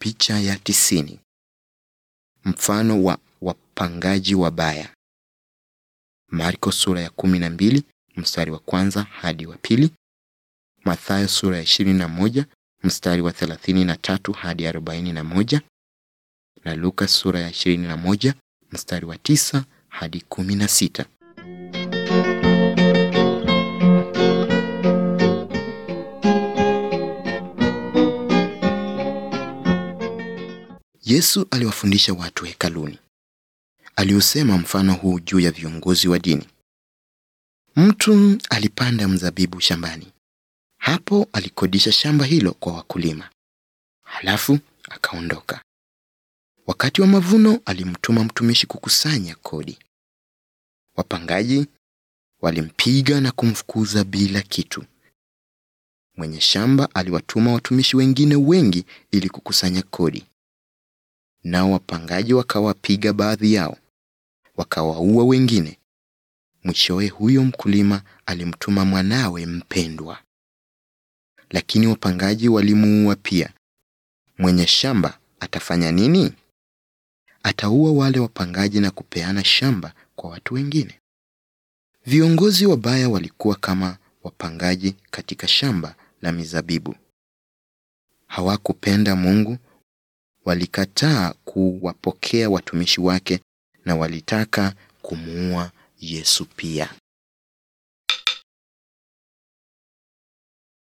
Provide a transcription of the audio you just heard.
Picha ya tisini. Mfano wa wapangaji wabaya. Marko sura ya kumi na mbili mstari wa kwanza hadi wa pili. Mathayo sura ya ishirini na moja mstari wa thelathini na tatu hadi arobaini na moja na Luka sura ya ishirini na moja mstari wa tisa hadi kumi na sita. Yesu aliwafundisha watu hekaluni. Aliusema mfano huu juu ya viongozi wa dini. Mtu alipanda mzabibu shambani. Hapo alikodisha shamba hilo kwa wakulima. Halafu akaondoka. Wakati wa mavuno alimtuma mtumishi kukusanya kodi. Wapangaji walimpiga na kumfukuza bila kitu. Mwenye shamba aliwatuma watumishi wengine wengi ili kukusanya kodi. Nao wapangaji wakawapiga baadhi yao, wakawaua wengine. Mwishowe huyo mkulima alimtuma mwanawe mpendwa, lakini wapangaji walimuua pia. Mwenye shamba atafanya nini? Ataua wale wapangaji na kupeana shamba kwa watu wengine. Viongozi wabaya walikuwa kama wapangaji katika shamba la mizabibu. Hawakupenda Mungu, walikataa kuwapokea watumishi wake na walitaka kumuua Yesu pia.